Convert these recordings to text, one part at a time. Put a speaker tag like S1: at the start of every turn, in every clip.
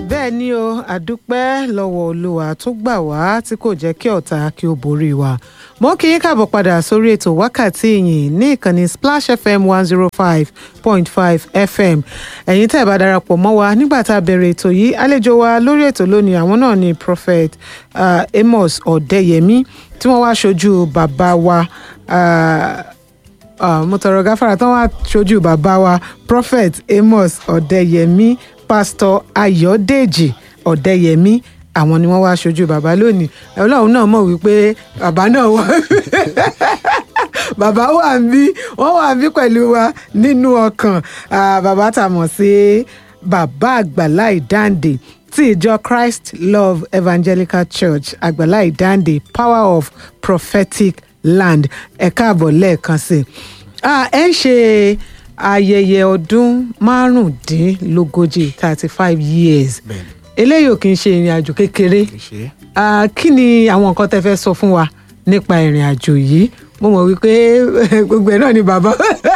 S1: bẹ́ẹ̀ ni o àdúpẹ́ lọ́wọ́ olúwa tó gbà wá tí kò jẹ́ kí ọ̀tá kí ó borí wa mo kí yín káàbọ̀ padà sórí ètò wákàtí ìyìn ní ìkànnì splash fm one zero five point five fm ẹ̀yin tẹ́ ẹ̀ bá darapọ̀ mọ́ wa nígbà tá a bẹ̀rẹ̀ ètò yìí àlejò wa lórí ètò lónìí àwọn náà ni prophet uh, amos ọ̀dẹ́yẹmí tí wọ́n wá ṣojú bàbá wa uh, uh, mo tọrọ gáfárà tán wá ṣojú bàbá wa prophet amos ọ̀dẹ́yẹmí pastor ayọ̀dèjì ọ̀dẹ́yẹmí àwọn ni wọ́n wá ṣojú bàbá lónìí ọlọ́run náà mọ̀ wípé bàbá náà wà bàbá wà ń bí wọ́n wà ń bí pẹ̀lú wa nínú ọkàn Ah, bàbá tá a mọ̀ sí bàbá àgbàlá ìdáǹdè tí ìjọ christ love evangelical church àgbàlá ìdáǹdè power of prophetic land ẹ káàbọ̀ lẹ́ẹ̀kan sí i Ah, ẹ ń ṣe ayẹyẹ ọdún márùndínlógójì thirty five years
S2: bẹ́ẹ̀ni
S1: eléyìí ò kì í ṣe ìrìn àjò kékeré
S2: kì í ṣe
S1: Ah, kí ni àwọn nǹkan tẹ́ fẹ́ sọ fún wa nípa ìrìn àjò yìí mo mọ̀ wípé gbogbo ẹ̀ náà ni bàbá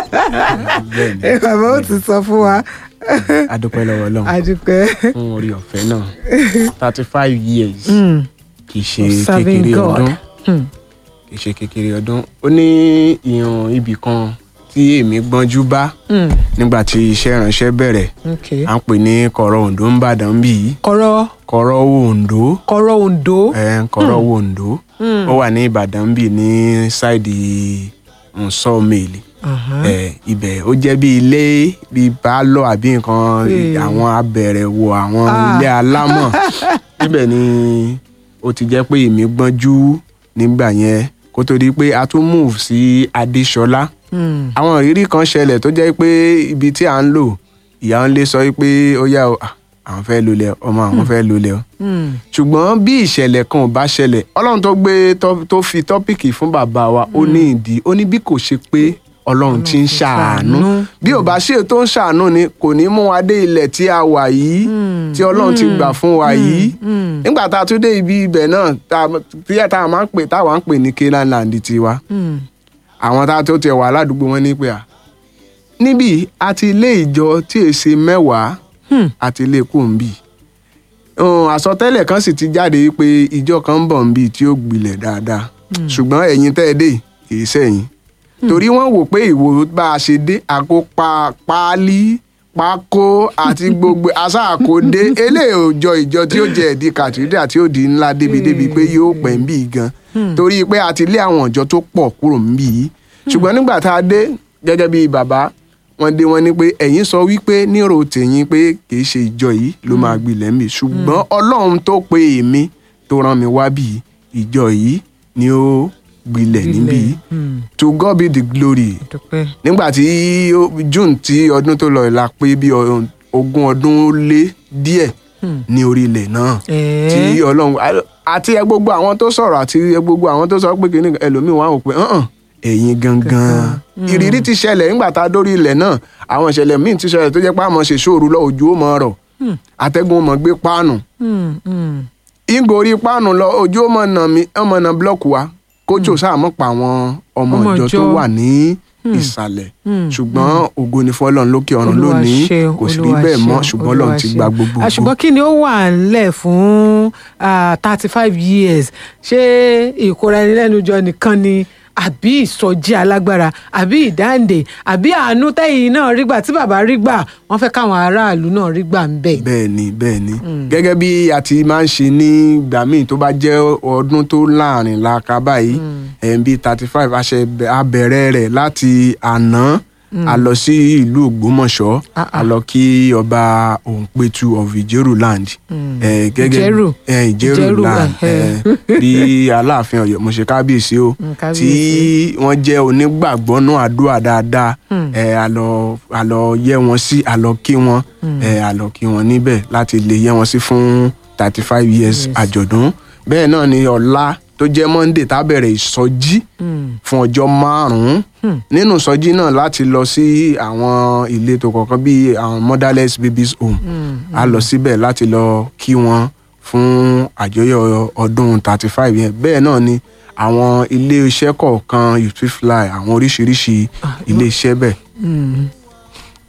S2: bẹ́ẹ̀ni
S1: bàbá ó ti sọ fún wa
S2: adúpẹ́ lọ́wọ́ ọlọ́run
S1: àdúpẹ́
S2: fún orí ọ̀fẹ́ náà thirty five years
S1: Mm,
S2: kì í ṣe
S1: serving
S2: kékeré
S1: God.
S2: ọdún
S1: Hmm.
S2: kì í ṣe kékeré ọdún ó ní ìhàn ibì kan tí èmi gbọ́njú bá
S1: Mm,
S2: nígbà tí iṣẹ́ ìránṣẹ́ bẹ̀rẹ̀
S1: okay.
S2: à ń pè ní kọ̀rọ̀ Oǹdó ń bàdàn bí yìí
S1: kọ̀rọ̀
S2: kọ̀rọ̀ Oǹdó
S1: kọ̀rọ̀ Oǹdó
S2: ẹ̀ kọ̀rọ̀ Oǹdó
S1: Mm.
S2: ó wà ní Ìbàdàn bí ní sáìdì sọ́ọ̀mẹ̀lì
S1: Aha.
S2: ẹ ibẹ̀ ó jẹ́ bí ilé bí bálọ̀ àbí nǹkan
S1: Ee.
S2: àwọn abẹ̀rẹ̀wò àwọn
S1: Ah.
S2: ilé alámọ̀ níbẹ̀ ni ó ti jẹ́ pé èmi gbọ́njú nígbà yẹn kó tó di pé a tún move sí Adéṣọlá
S1: Mm,
S2: àwọn ìrírí kan ṣẹlẹ̀ tó jẹ́ pé ibi tí à ń lò ìyá ń lé sọ pé ó yá o ah, àwọn fẹ́ lulẹ̀ ọmọ àwọn fẹ́ lulẹ̀ o
S1: mm,
S2: ṣùgbọ́n bí ìṣẹ̀lẹ̀ kan ò bá ṣẹlẹ̀ ọlọ́run tó gbé tọ́- tó fi tọ́pìkì fún bàbá wa ó ní ìdí ó ní bí kò ṣe pé ọlọ́run ti ń
S1: ti
S2: ṣàánú
S1: ṣàánú.
S2: bí ò bá ṣe tó ń ṣàánú ni kò ní mú wa dé ilẹ̀ tí a wà yìí tí ọlọ́run ti gbà fún wa yìí
S1: mm,
S2: nígbà tá a tún dé ibi ibẹ̀ náà tá a- tí tá a máa ń pè táwa ń pè ní Canaan land tiwa
S1: mm.
S2: àwọn tá a tó tiẹ̀ wà ládùúgbò wọn ní pé à níbí àti ilé ìjọ tí èsì mẹ́wàá
S1: Hmm.
S2: àti ilé kù ń bì Um, àsọtẹ́lẹ̀ kan sì ti jáde pé ìjọ kan ń bọ̀ ń bì tí ó gbilẹ̀ dáadáa ṣùgbọ́n ẹ̀yin tẹ́ ẹ dé kì í sẹ́yìn torí wọ́n wò pé ìwò bá a ṣe dé àkó pa páálí pákó àti gbogbo aṣáàkóde eléyìí ò jọ ìjọ tí ó jẹ ẹ̀dí kàtúndà tí ó di ńlá débi-débi pé yóò pẹ́ ń bì gan torí pé a ti lé àwọn ìjọ tó pọ̀ kúrò ń bì yìí ṣùgbọ́n nígbà tá a dé gẹ́gẹ́ bí bàbá wọ́n dé wọ́n ní pé ẹ̀yin sọ wípé nírò tèyín pé kì í ṣe ìjọ yìí ló máa gbilẹ̀ ń bì ṣùgbọ́n ọlọ́run tó pe èmi tó rán mi wá bì ìjọ yìí ni ó gbilẹ̀ níbí yìí
S1: Mm,
S2: to God be the glory
S1: dúpẹ́.
S2: nígbà tí ó- June tí ọdún tó lọ la pé bí ọ- ogún ọdún ó lé díẹ̀
S1: Hmm.
S2: ní orílẹ̀ náà
S1: Ẹ̀ẹ́.
S2: tí ọlọ́run àti ẹ gbogbo àwọn tó sọ̀rọ̀ àti ẹ gbogbo àwọn tó sọ pé kìíní ẹlòmíín wà wò pé hàn ẹ̀yin gangan ìrírí ti ṣẹlẹ̀ nígbà tá a dórí ilẹ̀ náà àwọn ìṣẹ̀lẹ̀ míì ti ṣẹlẹ̀ tó jẹ́ pé àmọ́ ṣe ṣòru lọ òjò ó mọ̀ ọ̀rọ̀ atẹ́gùn ó mọ̀ gbé páànù
S1: Mm, mm.
S2: ìgò orí páànù lọ òjò ó mọ̀ nà mí ọmọ nà búlọ́ọ̀kù wa kójò sáàmọ́ pa àwọn ọmọ
S1: Ọmọ
S2: ìjọ tó
S1: ìjọ.
S2: wà ní ìsàlẹ̀
S1: Hmm.
S2: ṣùgbọ́n ògo ni fọlọ́run lókè ọ̀run
S1: Olúwa
S2: lónìí
S1: ṣeun,
S2: kò sí rí
S1: Olúwa
S2: bẹ́ẹ̀ mọ́
S1: ṣeun,
S2: ṣùgbọ́n ọlọ́run
S1: Olúwa
S2: ti
S1: ṣeun.
S2: gba gbogbo
S1: Ah,
S2: ògo.
S1: ṣùgbọ́n kí ni ó wà ńlẹ̀ fún thirty five years ṣé ìkóra ẹni lẹ́nu jọ nìkan ni àbí ìsọjí alágbára àbí ìdáǹdè àbí àánú tẹ́yìn náà rí gbà tí bàbá rí gbà wọ́n fẹ́ káwọn aráàlú náà rí gbà ń bẹ̀.
S2: bẹ́ẹ̀ ni bẹ́ẹ̀ ni gẹ́gẹ́ bí a ti máa ń ṣe ní ìgbà míì tó bá jẹ́ ọdún tó láàrin làkà báyìí ẹ̀ ń bí thirty five abẹ̀rẹ̀ rẹ̀ láti àná a lọ sí ìlú Ògbómọ̀ṣọ́
S1: Ah, ah.
S2: a lọ kí ọba Òǹpẹ̀tù of Ìjẹ̀rù land ẹ̀, gẹ́gẹ́
S1: Ìjẹ̀rù.
S2: ẹ̀, Ìjẹ̀rù
S1: Ìjẹ̀rù,
S2: land
S1: eh.
S2: ẹ̀, bí Aláàfin Ọ̀yọ́ mo ṣe kábíyèsí o
S1: Mm,
S2: tí
S1: kábíyèsí.
S2: wọ́n jẹ́ onígbàgbọ́ náà àdúrà dáadáa ẹ̀, a lọ a lọ yẹ wọn sí a lọ kí wọn ẹ̀, a lọ kí wọn níbẹ̀ láti lè yẹ wọn sí fún thirty five years
S1: Yes.
S2: àjọ̀dún bẹ́ẹ̀ náà ni ọ̀la tó jẹ́ monday tá a bẹ̀rẹ̀ ìsọjí
S1: Mm,
S2: fún ọjọ́ márùn-ún nínú ìsọjí náà láti lọ sí àwọn ìletò kọ̀ọ̀kan bíi àwọn motherless babies home a lọ síbẹ̀ láti lọ kí wọn fún àjọyọ̀ ọdún thirty five yẹn bẹ́ẹ̀ náà ni àwọn ilé iṣẹ́ kọ̀ọ̀kan you fit fly àwọn oríṣiríṣi ilé iṣẹ́ bẹ́ẹ̀
S1: mm.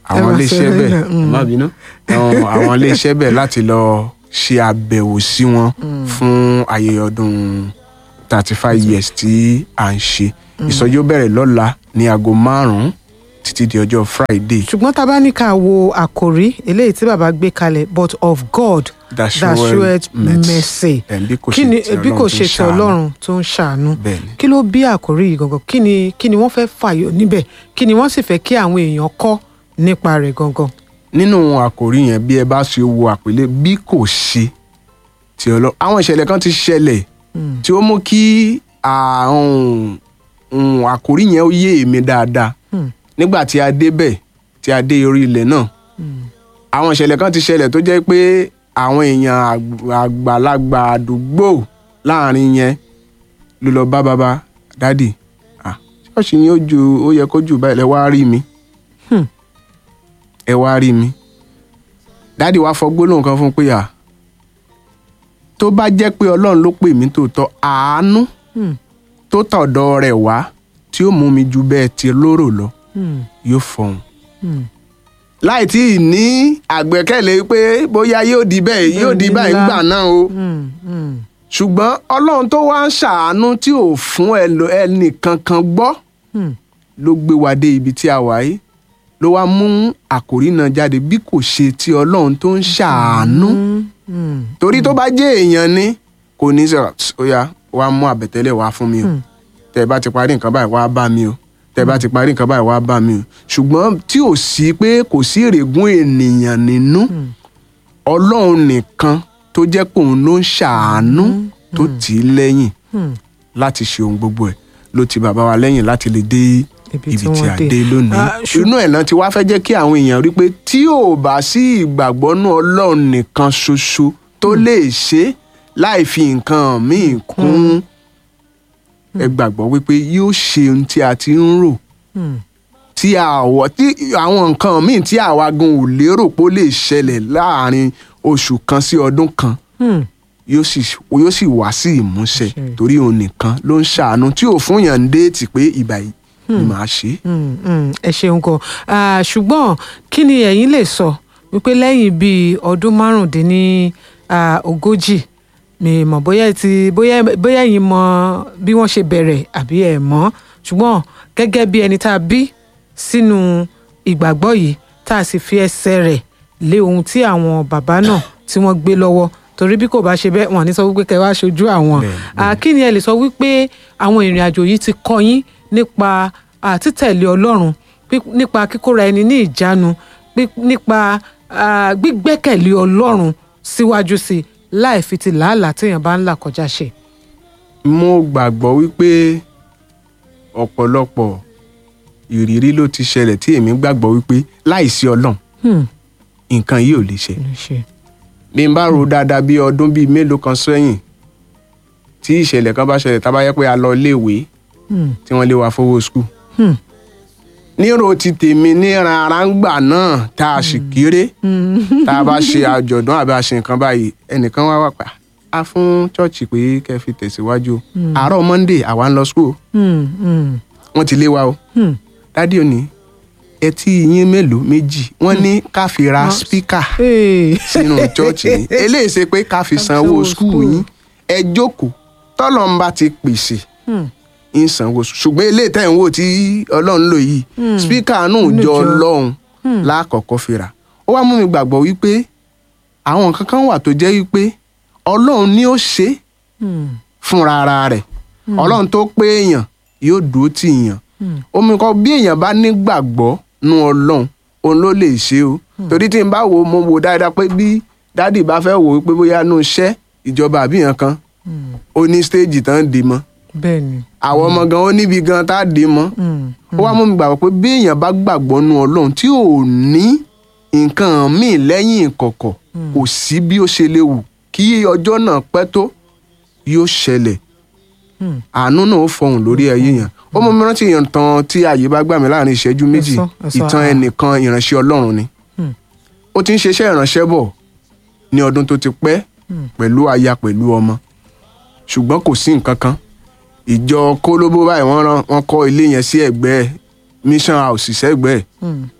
S2: àwọn
S1: máa
S2: iléeṣẹ́
S1: sọ
S2: bẹ́ẹ̀
S1: lẹ́yìn, mm.
S2: má bínú àwọn àwọn iléeṣẹ́ bẹ́ẹ̀ láti lọ ṣe àbẹ̀wò sí wọn fún ayẹyẹ ọdún thirty five years tí à ń ṣe ìsọjí ó bẹ̀rẹ̀ lọ́la ní aago márùn-ún títí di ọjọ́ Friday
S1: ṣùgbọ́n tá a bá ní ká wo àkòrí eléyìí tí bàbá gbé kalẹ̀ but of God
S2: that
S1: that showeth mercy
S2: ẹ̀ bí kò
S1: kí
S2: ṣe
S1: ni
S2: ti
S1: bí kò ṣe ti
S2: Ọlọ́run
S1: ọlọ́run tó ń ṣàánú
S2: bẹ́ẹ̀ ni.
S1: kí ló bí àkòrí yìí gangan kí ni kí ni wọ́n fẹ́ fàyọ níbẹ̀ kí ni wọ́n sì fẹ́ kí àwọn èèyàn kọ́ nípa rẹ̀ gangan.
S2: nínú àkòrí yẹn bí ẹ bá ṣe wo àpèlé bí kò ṣe ti Ọlọ́run àwọn ìṣẹ̀lẹ̀ kan ti ṣẹlẹ̀ tí ó mú kí àwọn ohun àkòrí yẹn ó yé èmi dáadáa
S1: Hmm.
S2: nígbà tí a débẹ̀ tí a dé orí ilẹ̀ náà àwọn ìṣẹ̀lẹ̀ kan ti ṣẹlẹ̀ tó jẹ́ pé àwọn èèyàn àgb- àgbàlagbà àdúgbò láàrin yẹn ló lọ bá bàbá dádì ah ṣọ́ọ̀ṣì yín ó ju ó yẹ kó jù báyìí lẹ wá rí mi
S1: Hmm.
S2: ẹ wá rí mi dádì wá fọ gbólóhùn kan fún un pé à tó bá jẹ́ pé ọlọ́run ló pè mí tòótọ́ àánú
S1: Hmm.
S2: tó tọ̀dọ̀ rẹ̀ wá tí ó mú mi ju bẹ́ẹ̀ ti lóró lọ
S1: Hmm.
S2: yóò fọhùn
S1: Hmm.
S2: láì tí ì ní àgbẹ́kẹ̀lé pé bóyá yóò di bẹ́ẹ̀ yóò di
S1: Bẹ́ẹ̀ ni
S2: báyìí
S1: ńlá.
S2: ńgbà náà o
S1: Hmm. Hmm.
S2: ṣùgbọ́n ọlọ́run tó wá ń ṣàánú tí ò fún ẹlò- ẹnì kankan gbọ́
S1: Hmm.
S2: ló gbé wa dé ibi tí a wà yìí ló wá mú àkòrí náà jáde bí kò ṣe ti ọlọ́run tó ń ṣàánú
S1: Hmm.
S2: torí tó bá jẹ́ èèyàn ni kò ní sọ ó yá wàá mú àbẹ̀tẹ́lẹ̀ wá fún mi o
S1: Hmm.
S2: tẹ́ ẹ bá ti parí nǹkan báyìí wàá bá mi o tẹ́ ẹ bá ti parí nǹkan báyìí wàá bá mi o ṣùgbọ́n tí ò sí pé kò sí ìrègùn ènìyàn nínú ọlọ́run nìkan tó jẹ́ pé òun ló ń ṣàánú tó tì í lẹ́yìn
S1: Hmm.
S2: láti ṣe ohun gbogbo ẹ̀ ló ti bàbá wa lẹ́yìn láti lè dé
S1: Ibi
S2: ibi
S1: tí
S2: tí
S1: wọ́n
S2: a
S1: dé.
S2: dé lónìí
S1: Ah, ṣù-
S2: inú ẹ̀ náà ti wá fẹ́ jẹ́ kí àwọn èèyàn rí pé tí ò bá sí ìgbàgbọ́ nú ọlọ́run nìkan ṣoṣo tó lè ṣe láì fi nǹkan míì kún ẹ gbàgbọ́ wípé yóò ṣe ohun tí a ti ń rò
S1: Hmm.
S2: tí àwọ̀ tí àwọn nǹkan míì tí àwa gan ò lérò pé ó lè ṣẹlẹ̀ láàrin oṣù kan sí ọdún kan
S1: Hmm.
S2: yóò sì yóò sì wá sí ìmúṣẹ
S1: Ṣe.
S2: torí òun nìkan ló ń ṣàánú tí ò fún yàn ń déètì pé ìgbà yìí ni màá ṣe é.
S1: Mm, mm, ẹ ṣeun gan Ah, ṣùgbọ́n kí ni ẹ̀yin lè sọ wípé lẹ́yìn bíi ọdún márùndínní ah, ogójì mi mọ̀ bóyá ẹ ti bóyá bóyá ẹ̀yin mọ bí wọ́n ṣe bẹ̀rẹ̀ àbí ẹ̀ mọ̀ ṣùgbọ́n gẹ́gẹ́ bí ẹni tá a bí sínú ìgbàgbọ́ yìí tá a sì fi ẹsẹ̀ rẹ̀ lé ohun tí àwọn bàbá náà tí wọ́n gbé lọ́wọ́ torí bí kò bá ṣe bẹ́ẹ̀ wọ́n á ní sọ wípé kẹ́ wá ṣojú àwọn
S2: Bẹ́ẹ̀ni,
S1: Ah, kí ni ẹ lè sọ wípé àwọn ìrìn àjò yìí ti kọ́ yín nípa ah, títẹ̀lé ọlọ́run pí- nípa kíkóra ẹni ní ìjánu pí- nípa ah, gbígbẹ́kẹ̀lé ọlọ́run síwájú sí i láì fi ti làálàá téèyàn bá ń là kọjá ṣe.
S2: mo gbàgbọ́ wípé ọ̀pọ̀lọpọ̀ ìrírí ló ti ṣẹlẹ̀ tí èmi gbàgbọ́ wípé láìsí ọlọ́run
S1: Hmm,
S2: nǹkan yìí ò lè ṣe.
S1: ló ṣe.
S2: bí n bá ro dáadáa bí ọdún bíi mélòó kan sẹ́yìn tí ìṣẹ̀lẹ̀ kan bá ṣẹlẹ̀ tá a bá yẹ pé a lọ iléèwé
S1: Hmm,
S2: tí wọ́n lé wa fowó skul.
S1: hmm,
S2: nírò ti tèmi ní rárá ń gbà náà tá a sì kéré
S1: hmm,
S2: tá a bá ṣe àjọ̀dún àbí a ṣe nǹkan báyìí ẹnìkan wá wà pa á fún chọ́ọ̀chì pé kẹ́ ẹ fi tẹ̀síwájú o. àárọ̀ monday àwa ń lọ skul o.
S1: hmm, hmm,
S2: wọ́n ti lé wa o
S1: hmm.
S2: dádì òní ẹtí yín mélòó méjì wọ́n ní ká fi ra spíkà
S1: Hey.
S2: sínú chọ́ọ̀chì ni eléyìí ṣe pé ká fi sanwó
S1: sanwó
S2: skul
S1: school.
S2: yín ẹ jókòó tọ́lọ́mbà ti pèsè
S1: Hmm,
S2: ń sanwó skul ṣùgbọ́n eléyìí tẹ̀ ń wò tí ọlọ́run lò yìí
S1: Hmm.
S2: spíkà náà
S1: Inú
S2: jọ
S1: ìjọ.
S2: ọlọ́run
S1: Hmm.
S2: lákọ̀ọ́kọ́ fi rà ó wá mú mi gbàgbọ́ wípé àwọn nǹkan kan wà tó jẹ́ wípé ọlọ́run ni ó ṣe é
S1: hmm,
S2: fúnra ara rẹ̀ ọlọ́run tó pé èèyàn yóò dúró tì yàn
S1: hmm.
S2: omi kan bí èèyàn bá nígbàgbọ́ nú ọlọ́run òun ló lè ṣe o torí tí n bá wo mo wo dáadáa pé bí dádì bá fẹ́ wò ó pé bóyá nú iṣẹ́ ìjọba àbíyàn kan
S1: Hmm.
S2: ó ní stéèjì tán dì mọ́
S1: bẹ́ẹ̀ ni.
S2: àwọn ọmọ gan ó níbi gan tá a dì mọ́
S1: Hmm,
S2: ó wá mú mi gbàgbọ́ pé bí èèyàn bá gbàgbọ́ nú ọlọ́run tí ò ní nǹkan míì lẹ́yìn ìkọ̀kọ̀ kò sí bí ó ṣe lè wù kí ọjọ́ náà pẹ́ tó yóò ṣẹlẹ̀
S1: hmm.
S2: àánú náà ó fọhùn lórí ayé yẹn ó mú mi rántí ìtàn tí ààyè bá gbà mí láàrin ìṣẹ́jú méjì
S1: sọ, ẹ sọ,
S2: ìtàn
S1: ah.
S2: ẹnìkan ìránṣẹ́ ọlọ́run ni
S1: Hmm.
S2: ó ti ń ṣiṣẹ́ ìránṣẹ́ bọ̀ ní ọdún tó ti pẹ́
S1: Hmm.
S2: pẹ̀lú aya pẹ̀lú ọmọ ṣùgbọ́n kò sí nǹkan kan ìjọ kólóbó báyìí wọ́n rán wọ́n kọ́ ilé yẹn sí ẹ̀gbẹ́ mission house sẹ́gbẹ́ ẹ̀
S1: Hmm.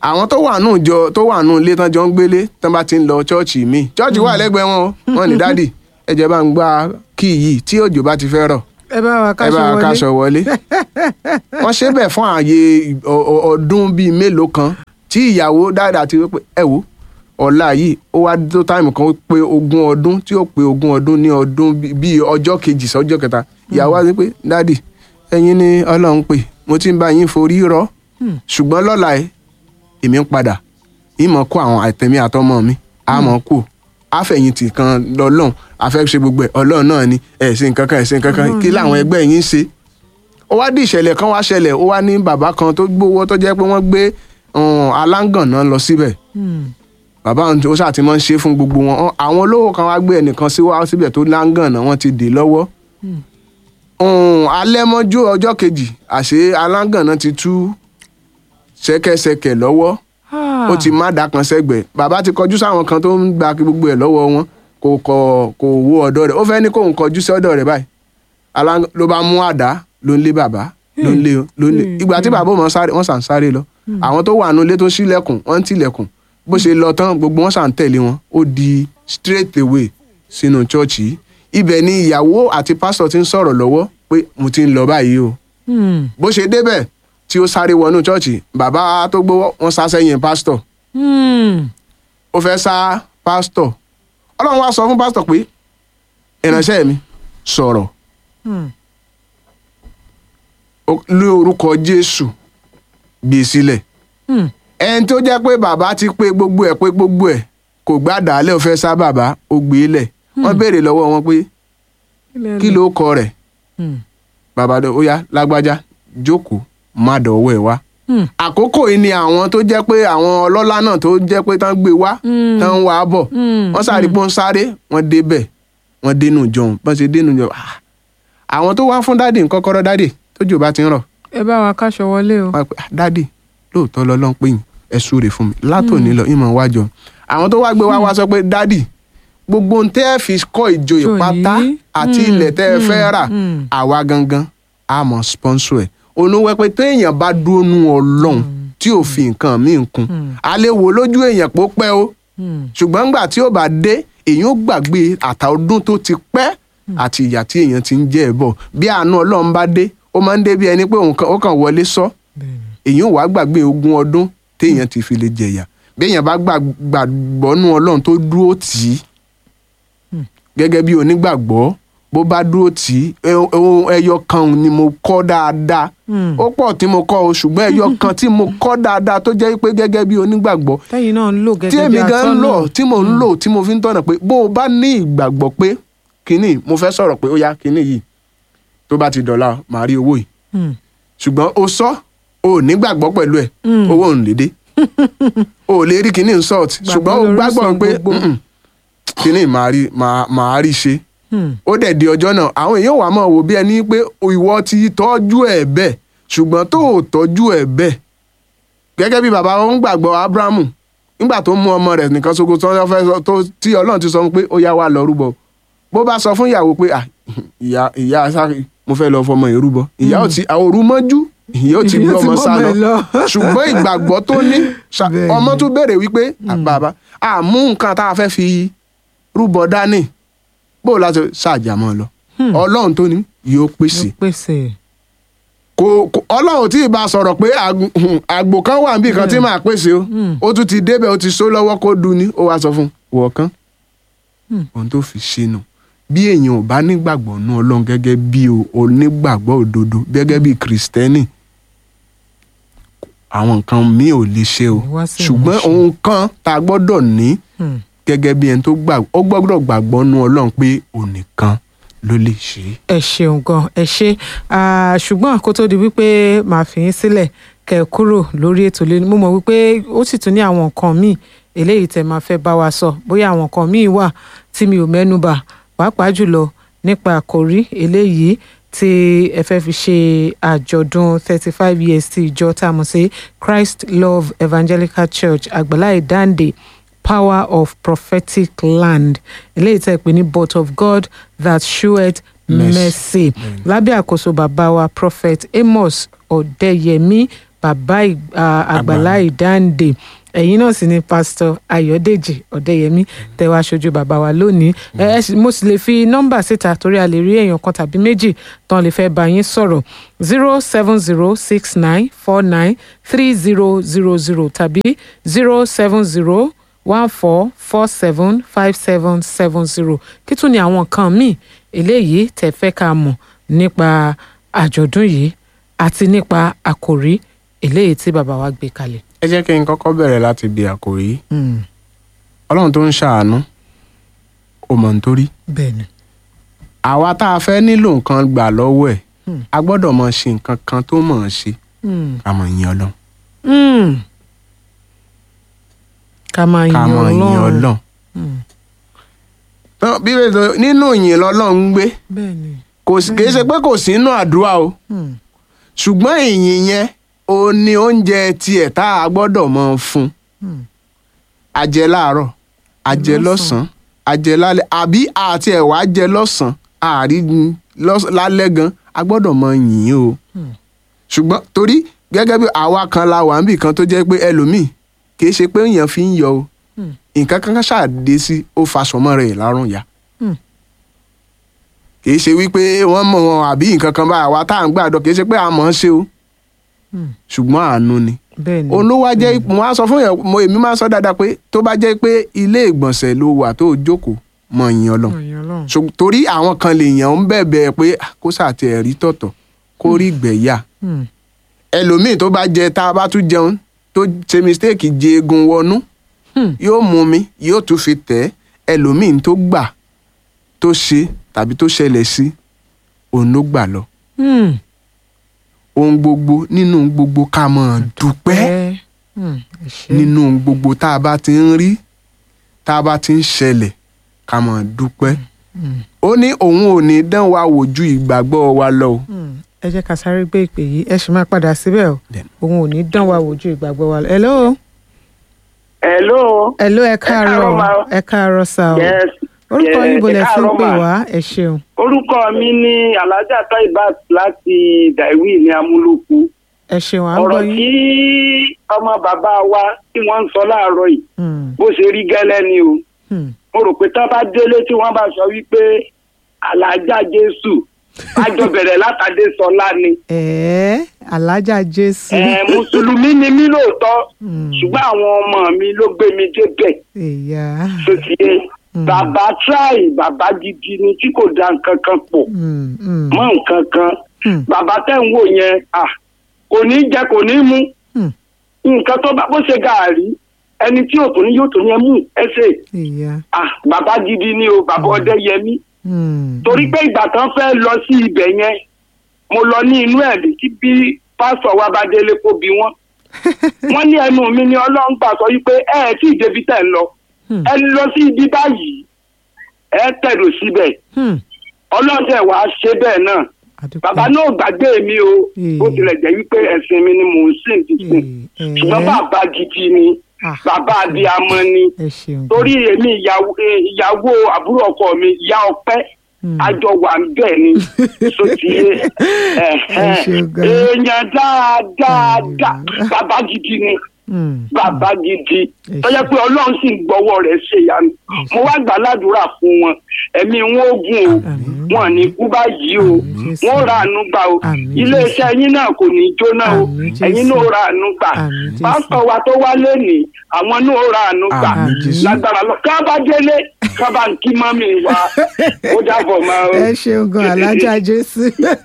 S2: àwọn tó wà nù jọ tó wà nù ilé tán jọ ń gbélé tán bá ti ń lọ chọ́ọ̀chì míì chọ́ọ̀chì wà lẹ́gbẹ̀ẹ́ wọn o wọn ní dádì ẹ jẹ́ bá ń gba kíì yìí tí òjò bá ti fẹ́ rọ̀
S1: ẹ bá wa
S2: ẹ
S1: káṣọ
S2: bá
S1: wọlé
S2: kaṣọ wọlé wọ́n ṣe bẹ́ẹ̀ fún ààyè ọ- ọ- ọdún bíi mélòó kan tí ìyàwó dáadáa ti wí pé ẹ wò ọ̀la yìí ó wá tó táìmù kan ó pé ogún ọdún tí ó pé ogún ọdún ní ọdún bí- bíi ọjọ́ kejì sọ́jọ́ kẹta ìyàwó wá sí pé dádì ẹ̀yin ni ọlọ́run pè mo ti ń bá yín forí rọ́ ṣùgbọ́n lọ́la ẹ̀ èmi ń padà ìmọ̀ kó àwọn àtẹ̀mí àtọmọ mi àmọ́ kù àfẹ̀yìntì kan lọ́lọ́run àfẹ́ ṣe gbogbo ẹ̀ ọlọ́run náà ni ẹ̀ ṣe nǹkan kan ẹ̀ ṣe nǹkan kan kí làwọn ẹgbẹ́ yín ṣe ó wá dí ìṣẹ̀lẹ̀ kan wá ṣẹlẹ̀ ó wá ní bàbá kan tó gbówó tó jẹ́ pé wọ́n gbé um, aláǹgànná lọ síbẹ̀
S1: Hmm.
S2: bàbá òun ó ṣàti máa ń ṣe fún gbogbo wọn Ọ- àwọn olówó kan wá gbé ẹnìkan sí wá síbẹ̀ tó láǹgànná wọ́n ti dè lọ́wọ́ um, alẹ́ mọ́jú ọjọ́ kejì àṣé aláǹgànná ti tú ṣẹ́kẹ́ṣẹkẹ̀ lọ́wọ́
S1: Ah.
S2: ó ti má dá kan sẹ́gbẹ̀ẹ́ bàbá ti kọjú sáwọn kan tó ń gba gbogbo ẹ̀ lọ́wọ́ wọn kò kọ kò wo ọ̀dọ̀ rẹ̀ ó fẹ́ ní kóun kọjú sí ọ̀dọ̀ rẹ̀ báyìí Alá- ló bá mú àdá ló ń lé bàbá ló ń lé ló ń lé ìgbà tí bàbá wọn sáré wọn sàn sáré lọ àwọn tó wà nílé tó ṣílẹ̀kùn wọ́n ń tilẹ̀kùn bó ṣe lọ tán gbogbo wọn sàn tẹ̀lé wọn ó di straight away sínú chọ́ọ̀chì yìí ibẹ̀ ni ìyàwó àti pásítọ̀ ti ń sọ̀rọ̀ lọ́wọ́ pé mo ti ń lọ báyìí o
S1: Hmm.
S2: bó ṣe débẹ̀ tí ó sáré wọnú chọ́ọ̀chì bàbá tó gbówó wọn sá sẹ́yìn pásítọ̀
S1: Hmm.
S2: ó fẹ́ sá pásítọ̀ ọlọ́run wá sọ fún pásítọ̀ pé ìránṣẹ́ mi sọ̀rọ̀
S1: Hmm.
S2: ó- lé orúkọ jésù gbé e sílẹ̀
S1: Hmm.
S2: ẹni tó jẹ́ pé bàbá ti pé gbogbo ẹ̀ pé gbogbo ẹ̀ kò gbàdálẹ̀ ó fẹ́ sá bàbá ó gbé e lẹ̀ wọ́n béèrè lọ́wọ́ wọn pé kí ló kọ rẹ̀
S1: Hmm.
S2: bàbá dọ̀ ó yá lágbájá jókòó má dọ̀wọ́ ẹ̀ wá
S1: Hmm.
S2: àkókò yìí ni àwọn tó jẹ́ pé àwọn ọlọ́lá náà tó jẹ́ pé tán gbé wá
S1: Hmm.
S2: tán wà á bọ̀
S1: Hmm.
S2: wọ́n sáré pé wọ́n sáré wọ́n débẹ̀ wọ́n dénú jọ̀hún bọ́n ṣe dénú jọ̀hún ah, àwọn tó wá fún dáàdì ń kọ́kọ́rọ́ dáàdì tójò bá ti ń rọ̀
S1: ẹ bá wa káṣọ wọlé o.
S2: wọ́n á pè "Ah, dáàdì lóòótọ́ lọ́lọ́run pé yín ẹ súre fún mi látòní lọ ìmọ̀ wájọ àwọn tó wá gbé wá wá sọ pé dáàdì gbogbo ohun tẹ́ ẹ fi kọ́ ìjòyè
S1: Ìjòyè.
S2: pátá àti
S1: Hmm,
S2: ilẹ̀ tẹ́ ẹ fẹ́ rà
S1: hmm.
S2: àwa gangan a mọ̀ sponsor ẹ̀ onúwẹ́ pé téèyàn bá dúró nú ọlọ́run tí ò fi nǹkan míì kún a lè wò lójú èèyàn pó pẹ́ o
S1: Hmm.
S2: ṣùgbọ́n ńgbà tí ó bá dé èèyàn ó gbàgbé àtà ọdún tó ti pẹ́ àti ìyà tí èèyàn ti ń jẹ́ ẹ̀ bọ̀ bí àánú ọlọ́run bá dé ó máa ń dé bí ẹni pé òun kan- ó kàn wọlé sọ
S1: Bẹ́ẹ̀ni.
S2: èèyàn ò wá gbàgbé ogún ọdún téèyàn ti fi lè jẹ̀yà bí èèyàn bá gbà- gbàgbọ́ nú ọlọ́run tó dúró tì í gẹ́gẹ́ bí onígbàgbọ́ bó bá dúró tì í ẹ- ohun ẹyọ kan ni mo kọ́ dáadáa
S1: Hmm.
S2: ó pọ̀ tí mo kọ́ o ṣùgbọ́n ẹyọ kan tí mo kọ́ dáadáa tó jẹ́ pé gẹ́gẹ́ bí onígbàgbọ́
S1: tẹ́yìn náà ń lò
S2: tí
S1: gẹ́gẹ́ bí
S2: èmi gan ń
S1: atọ́nà.
S2: lò tí mò ń lò tí mo fi ń tọ̀nà pé bó o bá ní ìgbàgbọ́ pé kínní mo fẹ́ sọ̀rọ̀ pé ó yá kínní yìí tó bá ti dọ̀la màá rí owó yìí
S1: Hmm.
S2: ṣùgbọ́n o sọ o ò nígbàgbọ́ pẹ̀lú ẹ̀
S1: Mm.
S2: owó ò ń lédè o ò lè rí kínní insult ṣùgbọ́n o
S1: lórí
S2: gbàgbọ́
S1: sọ
S2: pé
S1: gbogbo.
S2: "Mm-mm, kínní màá rí màá- màá rí ṣe
S1: Hmm.
S2: ó dẹ̀ di ọjọ́ náà àwọn èèyàn wà máa wò bí ẹni pé ìwọ ti tọ́jú ẹ̀ bẹ́ẹ̀ ṣùgbọ́n tó ò tọ́jú ẹ̀ bẹ́ẹ̀ gẹ́gẹ́ bí bàbá wọn ń gbàgbọ́ abrahamu nígbà tó mú ọmọ rẹ̀ nìkan ṣoṣo tó fẹ́ sọ tó tí ọlọ́run ti sọ fún pé ó yá wa lọ rúbọ bó bá sọ fún ìyàwó pé "Ah, ìyá ìyá sáré mo fẹ́ lọ fọmọ yìí rúbọ ìyá ò ti àwọn òru mọ́jú ìyá ò ti
S1: Ìyá
S2: gbé
S1: ti
S2: ọmọ sá
S1: gbọ́mọ ẹ̀
S2: lọ
S1: lọ.
S2: ṣùgbọ́n ìgbàgbọ́ tó ní ṣá-
S1: Bẹ́ẹ̀ni.
S2: ọmọ tún béèrè wípé "Ah, bàbá àmú nǹkan tá a fẹ́ fi rúbọ dání bó o láti ṣàjàmọ́ lọ ọlọ́run tó ní yóò pèsè
S1: Ló pèsè.
S2: kò kò- ọlọ́run tí ì bá sọ̀rọ̀ pé àg- hùn, àgbò kan wà níbì kan tí màá pèsè o ó tún ti débẹ̀ ó ti só lọ́wọ́ kó dun ni ó wá sọ fún un wọ̀ kán ohun tó fi ṣe nù bí èèyàn ò bá nígbàgbọ́ nú ọlọ́run gẹ́gẹ́ bí o- onígbàgbọ́ òdodo gẹ́gẹ́ bí kìrìsìtẹ́nì àwọn nǹkan míì ò lè ṣe o
S1: Wá sí
S2: ṣùgbọ́n
S1: ìmúṣẹ.
S2: ohun kan tá a gbọ́dọ̀ ní
S1: Hmm.
S2: gẹ́gẹ́ bí ẹni tó gbàgbọ́ ó gbọ́dọ̀ gbàgbọ́ nú ọlọ́run pé òun nìkan ló lè ṣe é.
S1: ẹ ṣeun gan ẹ ṣe Ah, ṣùgbọ́n kó tó di wípé màá fi yín sílẹ̀ kẹ́ ẹ kúrò lórí ètò lẹ́nu mo mọ̀ wípé ó sì tún ní àwọn nǹkan míì eléyìí tẹ́ máa fẹ́ bá wa sọ bóyá àwọn nǹkan míì wà tí mi ò mẹ́nu bà pàápàá jùlọ nípa àkòrí eléyìí tí ẹ fẹ́ fi ṣe àjọ̀dún thirty five years ti ìjọ tá a mọ̀ sí Christ Love Evangelical Church àgbàlá ìdáǹdè power of prophetic land eléyìí tẹ́ ẹ pè ní but of God that sheweth
S2: Mercy.
S1: mercy lábẹ́ àkóso bàbá wa prophet Amos Ọ̀dẹ́yẹmí bàbá ì- à, àgbàlá ìdáǹdè ẹ̀yin náà sì ni pásítọ̀ ayọ̀dèjì ọ̀dẹ́yẹmí tẹ́wọ́ aṣojú bàbá wa lónìí ẹ ẹ sì- mo sì lè fi nọ́mbà síta torí a lè rí èèyàn kan tàbí méjì tán lè fẹ́ bá yín sọ̀rọ̀ zero seven zero six nine four nine three zero zero zero tàbí zero seven zero one four four seven five seven seven zero kí tún ni àwọn nǹkan míì eléyìí tẹ́ fẹ́ ká mọ̀ nípa àjọ̀dún yìí àti nípa àkòrí eléyìí tí bàbá wa gbé kalẹ̀.
S2: ẹ jẹ́ kí n kọ́kọ́ bẹ̀rẹ̀ láti bí àkòrí ọlọ́run tó ń ṣàánú ó mọ̀ nítorí
S1: bẹ́ẹ̀ni.
S2: àwa tá a fẹ́ nílò nǹkan gbà lọ́wọ́ ẹ̀ a gbọ́dọ̀ mọ̀ ṣe nǹkan kan tó mọ̀ ọ́n ṣe ká mọ̀ yìn ọlọ́run
S1: ká máa
S2: ká
S1: yin
S2: mọ̀ yìn
S1: ọlọ́run.
S2: ọlọ́run. Tán, Bíbélì sọ, nínú ìyìn lọ́lọ́run ń gbé
S1: bẹ́ẹ̀ni.
S2: kò sí kì í ṣe pé kò sí inú àdúrà o
S1: Hmm.
S2: ṣùgbọ́n ìyìn yẹn ó ní oúnjẹ tiẹ̀ tá a gbọ́dọ̀ mọ̀ fún
S1: Hmm.
S2: ajẹ láàárọ̀ ajẹ lọ́sàn-án ajẹ lálẹ́ àbí àti ẹ̀wà ajẹ lọ́sàn-án àárí lọ́s- lálẹ́ gan a gbọ́dọ̀ mọ̀ yìn o
S1: Hmm.
S2: ṣùgbọ́n torí gẹ́gẹ́ bí àwa kan la wà níbì kan tó jẹ́ pé ẹlòmíì kì í ṣe pé èèyàn fi ń yọ o
S1: Hmm.
S2: nǹkan kan ṣàdé sí ó faṣọmọ rẹ̀ lárùn ya
S1: Hmm.
S2: kì í ṣe wípé wọ́n mọ̀ wọn àbí nǹkan kan bá àwa tá à ń gbàdọ̀ kì í ṣe pé a mọ̀ ọ́n ṣe o
S1: Hmm.
S2: ṣùgbọ́n àánú ni
S1: bẹ́ẹ̀ni.
S2: òun ló wá jẹ́ mo á sọ fún yẹn mo èmi máa ń sọ dáadáa pé tó bá jẹ́ pé ilé ìgbọ̀nsẹ̀ ló wà tó jókòó mọ̀ yìn ọlọ́run
S1: Yin ọlọ́run.
S2: So, torí àwọn kan lè yàn ń bẹ̀bẹ̀ pé "Ah, kó sàtì ẹ̀rí tọ̀tọ̀ kó rí gbẹ̀yà
S1: Hmm.
S2: ẹlòmíì tó bá jẹ tá a bá tún jẹun tó ṣe mistake jẹ egun wọnú
S1: Hmm.
S2: yóò mú mi yóò tún fi tẹ̀ ẹ́ ẹlòmíì tó gbà tó ṣe tàbí tó ṣẹlẹ̀ sí òun ló gbà lọ
S1: Hmm.
S2: ohun gbogbo nínú gbogbo ká mọ̀ dúpẹ́
S1: Ẹ. Hmm. ẹ ṣé.
S2: nínú ohun gbogbo tá a bá ti ń rí tá a bá ti ń ṣẹlẹ̀ ká mọ̀ dúpẹ́
S1: Hmm.
S2: ó ní òun ò ní dán wa wò ju ìgbàgbọ́ wa lọ o.
S1: Hmm. ẹ jẹ́ ká sáré gbé ìpè yìí ẹ sì máa padà síbẹ̀ o
S2: Then.
S1: òun ò ní dán wa wojú ìgbàgbọ́ wa lọ. hello.
S3: Hello.
S1: hello ẹ káàárọ̀
S3: káàárọ̀ ma o.
S1: ẹ káàárọ̀ sá o.
S3: Yes.
S1: orúkọ
S3: yes,
S1: yín bo
S3: ẹ
S1: lẹ fi ń
S3: káàárọ̀
S1: pè
S3: ma.
S1: wá ẹ ṣeun.
S3: Orúkọ mi ní Alhaja Taibat láti Daiwi ní Amúlòkù.
S1: ẹ ṣeun à ń gbọ́
S3: Ọ̀rọ̀ tí
S1: yín.
S3: ọmọ bàbá wa tí wọ́n ń sọ láàárọ̀ yìí
S1: Hmm.
S3: bó ṣe rí gẹ́lẹ́ ni o.
S1: Hmm.
S3: Mo rò pé tán bá délé tí wọ́n bá sọ wípé Alhaja Jésù àjọ bẹ̀rẹ̀ látàdé sọlá ni.
S1: ẹ̀ẹ́ alájà jésù.
S3: Ẹ̀ Mùsùlùmí ni mí lóòótọ́
S1: Hmm.
S3: ṣùgbọ́n àwọn ọmọ mi ló gbé mi débẹ̀.
S1: ìyá.
S3: tó ti yé bàbá tíráì bàbá gidi ni tí kò da nǹkan kan pọ̀
S1: Hmm. Hmm.
S3: mọ́ nǹkan kan
S1: Hmm.
S3: bàbá tẹ̀ ń wò yẹn à kò ní jẹ kò ní mu
S1: Hmm.
S3: nǹkan tó bá bó ṣe gàárì ẹni tí yóò tó ní yóò tó yẹn mú ẹsẹ̀
S1: ìyá.
S3: à bàbá gidi ni o bàbá ọdẹ yẹmí
S1: Hmm.
S3: torí pé ìgbà tán fẹ́ lọ sí ibẹ̀ yẹn mo lọ ní inú ẹ̀ tí bí pásítọ̀ wa bá délé kó bí wọ́n wọ́n ní ẹnu mi ni ọlọ́run gbà sọ wípé ẹ ẹ̀ tí ì débi tẹ̀ ń lọ
S1: Hmm.
S3: ẹ lọ sí ibi báyìí ẹ tẹ̀dọ̀ síbẹ̀
S1: Hmm.
S3: ọlọ́run tẹ̀ wá ṣe bẹ́ẹ̀ náà
S1: àdúpẹ́.
S3: bàbá náà gbàgbé mi o
S1: Hmm.
S3: bó tilẹ̀ jẹ́ wípé ẹ̀sìn mi ni mò ń sìn ti sìn
S1: Eh,
S3: ṣùgbọ́n
S1: eh.
S3: bàbá gidi ni
S1: Ah,
S3: bàbá abiyamọ ni
S1: ẹ ṣeun.
S3: torí èmi ìyàwó eh, ìyàwó àbúrò ọkọ mi ìyá ọpẹ́
S1: Hmm.
S3: àjọ wà ń bẹ̀ ni sotiye
S1: Ẹ ṣeun gan.
S3: èèyàn dáadáa dáa bàbá gidi ni
S1: Hmm.
S3: bàbá gidi
S1: Ẹ
S3: tó jẹ́ pé ọlọ́run sì ń gbọ́wọ́ rẹ̀ ṣe ìyanu mo wá gbà ládùúrà fún wọn ẹ̀mí wọn ó gùn o
S1: Àmín.
S3: wọn ní kú báyìí o
S1: Àmín, Jésù.
S3: wọn ó ra àánú gbà o
S1: Àmín,
S3: iléeṣẹ́ yín náà kò ní jóná o
S1: Àmín, Jésù.
S3: ẹ̀yin náà ó ra àánú gbà
S1: Àmín, Jésù.
S3: pásítọ̀ wa tó wá lénìí àwọn náà ó ra àánú gbà
S2: Àmín, Jésù.
S3: lágbára lọ ká bá délé ká bá ń kí mọ́mì wa ó dàbọ̀ máa o.
S1: ẹ ṣeun gan alájà jésù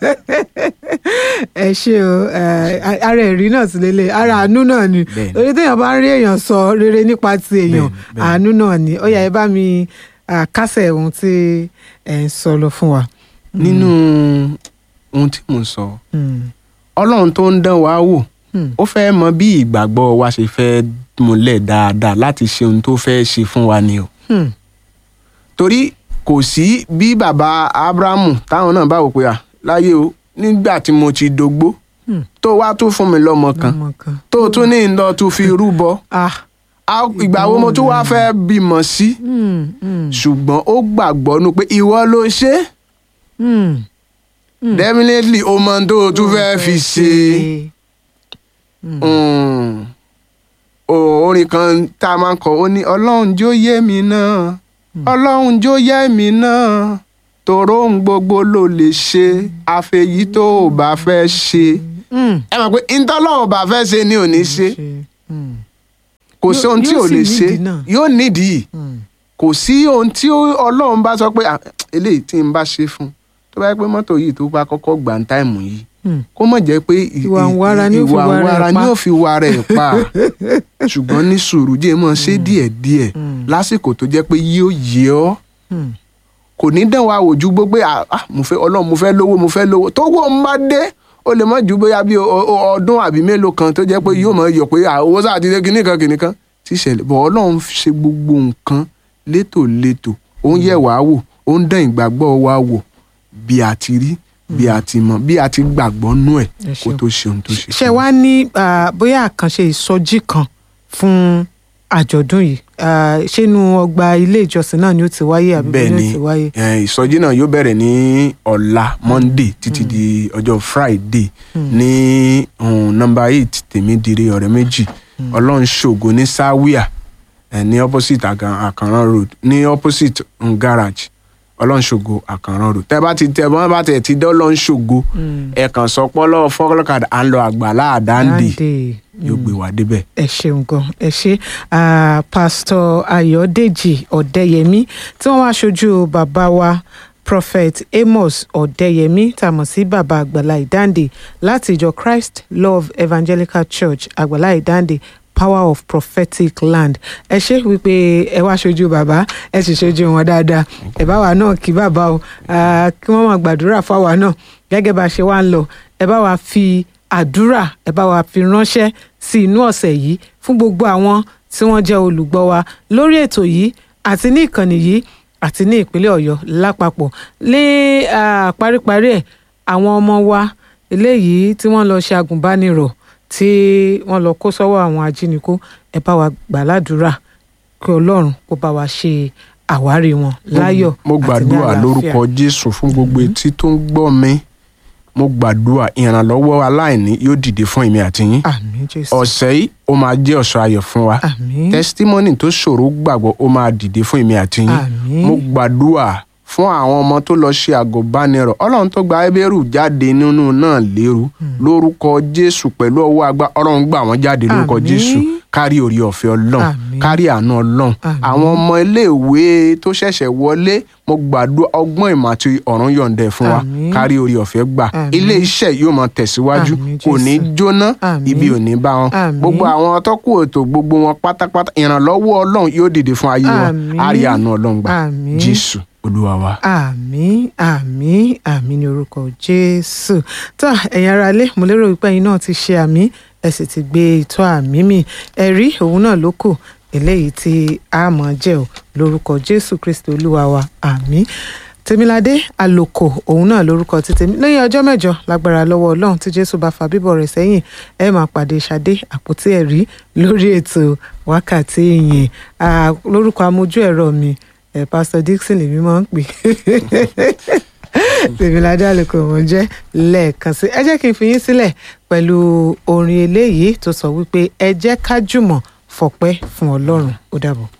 S1: ẹ ṣe o ẹ, ara ẹ̀rí náà sì lélẹ̀ ara àánú náà ni
S2: Bẹ́ẹ̀ni.
S1: torí téèyàn bá ń rí èèyàn sọ rere nípa ti èèyàn
S2: Bẹ́ẹ̀ni, bẹ́ẹ̀ni.
S1: àánú náà ni ó yá ẹ bá mi à, kásẹ̀ ohun tí ẹ ń sọ lọ fún wa.
S2: nínú ohun tí mo sọ
S1: Hmm,
S2: ọlọ́run tó ń dán wa wò
S1: hmm,
S2: ó fẹ́ mọ bí ìgbàgbọ́ wa ṣe fẹ́ múlẹ̀ dáadáa láti ṣe ohun tó fẹ́ ṣe fún wa ni o
S1: hmm,
S2: torí kò sí bí bàbá abrahamu táwọn náà bá wò pé à láyé o nígbà tí mo ti dógbó
S1: hmm.
S2: tó wá tún fún mi lọ́mọ kan
S1: ọmọ kan.
S2: tó tún ní lọ tún fi rúbọ
S1: ah
S2: á- ìgbà wo mo tún wá fẹ́ bímọ sí
S1: hmm, hmm,
S2: ṣùgbọ́n ó gbàgbọ́ nu pé ìwọ ló ṣe é
S1: hmm.
S2: definitely o mọ ohun tó o tún fẹ́ fi ṣe Mm. O- orin kan tá a máa ń kọ ó ní ọlọ́run jó yé mi náà ọlọ́run jó yé mi náà tòró ń gbogbo ló lè ṣe àfẹ̀yí tó o bá fẹ́ ṣe.
S1: Mm.
S2: ẹ mọ̀ pé ìtọ́lọ́run bá fẹ́ ṣe ni ò ní ṣe
S1: Mm.
S2: kò
S1: Yóò-
S2: sí ohun tí
S1: yóò
S2: ò
S1: sì
S2: lè
S1: nídìí
S2: ṣe
S1: náà.
S2: yóò nídìí
S1: Mm.
S2: kò sí ohun tí ó- ọlọ́run bá sọ pé "Ah, eléyìí tí n bá ṣe fún tó bá yẹ pé mọ́tò yìí tó bá kọ́kọ́ gbà ń táìmù yìí
S1: Mm.
S2: kó mọ̀ jẹ́ pé ì-
S1: Ìwà ń wára ni ó fi
S2: ìwà ń
S1: wára ẹ̀
S2: wára
S1: pa.
S2: ni ó fi wára ẹ̀ pa ṣùgbọ́n ní sùúrù jẹ́ mọ́ ṣe díẹ̀díẹ̀
S1: Mm.
S2: lásìkò tó jẹ́ pé yóò yé ọ́
S1: Mm.
S2: kò ní dán wa wò ju gbogbo pé "Ah, ah, mo fẹ́ ọlọ́run mo fẹ́ lówó mo fẹ́ lówó tó wọ́n ń bá dé ó lè má ju bóyá bí o- o- ọdún àbí mélòó kan tó jẹ́ pé yóò máa yọ pé "Ah, owó sáà ti dé kinní kan kinní kan tí ìṣẹ̀lẹ̀ bọ̀ ọlọ́run ṣe gbogbo nǹkan létòlétò ó ń yẹ̀ wá wò ó ń dán ìgbàgbọ́ wa wò bí a ti rí bí a ti mọ̀ bí a ti gbàgbọ́ nú ẹ̀
S1: Ẹ
S2: kó
S1: ṣeun.
S2: tó ṣe ohun tó ṣe.
S1: ṣe wá ní ah, bóyá àkànṣe ìsọjí kan fún àjọ̀dún yìí Ah, ṣé inú ọgbà ilé ìjọsìn náà ni ó ti wáyé àbí
S2: bẹ́ẹ̀
S1: bí ó
S2: ni
S1: ti wáyé.
S2: eh, ìsọjí náà yóò bẹ̀rẹ̀ ní ọ̀la monday títí di ọjọ́ friday ní um, number eight tèmídìrí ọ̀rẹ́ méjì ọlọ́run ṣògo ní sáwíà eh, ní opposite Àkàn- àkànrán road ní opposite um, garage ọlọ́run ṣògo àkànrán road tẹ́ bá ti tẹ́ bọ́n bá tẹ̀ ti dán ọlọ́run ṣògo ẹ kàn sọ pọ́lọ́ fọ́kọ́lọ́kadà à ń lọ àgbàlá àdáǹdè
S1: Dáǹdè.
S2: yóò gbé wa débẹ̀.
S1: ẹ ṣeun gan ẹ ṣe Ah, pásítọ̀ ayọ̀dèjì ọ̀dẹ́yẹmí tí wọ́n wá ṣojú bàbá wa prophet amos ọ̀dẹ́yẹmí tá a mọ̀ sí bàbá àgbàlá ìdáǹdè láti ìjọ christ love evangelical church àgbàlá ìdáǹdè power of prophetic land ẹ ṣe wípé ẹ wá ṣojú bàbá ẹ sì ṣojú wọn dáadáa ẹ bá wa náà kí bàbá o Ah, kí wọ́n máa gbàdúrà fáwa náà gẹ́gẹ́ bá a ṣe wá ń lọ ẹ bá wa fi àdúrà ẹ bá wa fi ránṣẹ́ sí inú ọ̀sẹ̀ yìí fún gbogbo àwọn tí wọ́n jẹ́ olùgbọ́ wa lórí ètò yìí àti ní ìkànnì yìí àti ní ìpínlẹ̀ ọ̀yọ́ lápapọ̀ ní ah, paríparí ẹ̀ àwọn ọmọ wa eléyìí tí wọ́n lọ ṣe agùnbánirọ̀ tí wọ́n lọ kó sọ́wọ́ àwọn ajínigbó ẹ bá wa gbà ládùúrà kí ọlọ́run kó bá wa ṣe àwárí wọn láyọ̀
S2: mo
S1: àti ní
S2: gbàdúrà
S1: àlàáfíà.
S2: lórúkọ jésù fún gbogbo etí tó ń gbọ́ mi mo gbàdúrà ìrànlọ́wọ́ aláìní yóò dìde fún èmi àti yín
S1: àmín jésù
S2: ọ̀sẹ̀ yìí ó máa jẹ́ ọ̀sẹ̀ ayọ̀ fún wa
S1: àmín
S2: testimony tó ṣòro gbàgbọ́ ó máa dìde fún èmi àti yín
S1: Àmín.
S2: mo gbàdúrà fún àwọn ọmọ tó lọ ṣe àgọ́bánirọ̀ ọlọ́run tó gba ẹbẹ́rù jáde nínú náà lérú lórúkọ jésù pẹ̀lú ọwọ́ agbá ọlọ́run gbà wọ́n jáde lórúkọ
S1: Àmín.
S2: jésù kárí orí ọ̀fẹ́ ọlọ́run
S1: Àmín.
S2: kárí àánú ọlọ́run
S1: Àmín.
S2: àwọn ọmọ iléèwé tó ṣẹ̀ṣẹ̀ wọlé mo gbàdúrà ọgbọ́n ìmọ̀ àti ọ̀run yọ̀ǹdẹ̀ fún wa
S1: Àmín.
S2: kárí orí ọ̀fẹ́ gbà
S1: Àmín.
S2: ilé iṣẹ́ yóò máa tẹ̀síwájú
S1: Àmín,
S2: kò ní
S1: Jésù.
S2: jóná
S1: Àmín.
S2: ibi ò ní bá wọn
S1: Àmín.
S2: gbogbo àwọn atọ́kùn ètò gbogbo wọn pátápátá ìrànlọ́wọ́ ọlọ́run yóò dìde fún ayé wọn
S1: Àmín.
S2: á rí àánú ọlọ́run gbà
S1: Àmín.
S2: jésù olúwa wa.
S1: àmín àmín àmín ní orúkọ jésù tó ẹ̀yin ará ilé mo lérò wípé ẹ̀yin náà ti ṣe àmín ẹ sì ti gbé ìtọ́ àmín mi ẹ̀rí òun náà ló kù eléyìí tí a mọ̀ jẹ́ ò lórúkọ jésù kristi olúwa wa àmín tèmiládé àlòkò òun náà lórúkọ ti tèmi lẹ́yìn ọjọ́ mẹ́jọ lágbára lọ́wọ́ ọlọ́run tí jésù bá fa bíbọ̀ rẹ̀ sẹ́yìn ẹ máa pàdé ṣadé àpótí ẹ̀rí lórí ètò wákàtí ìyìn Ah, lórúkọ amójú ẹ̀rọ mi ẹ pásítọ̀ dixon lèmi máa ń pè tèmiládé àlùkò wọn jẹ́ lẹ́ẹ̀kan sí ẹ jẹ́ kí n fi yín sílẹ̀ pẹ̀lú orin eléyìí tó sọ wípé ẹ jẹ́ ká jùmọ̀ fọpẹ́ fún ọlọ́run ó dàbọ̀.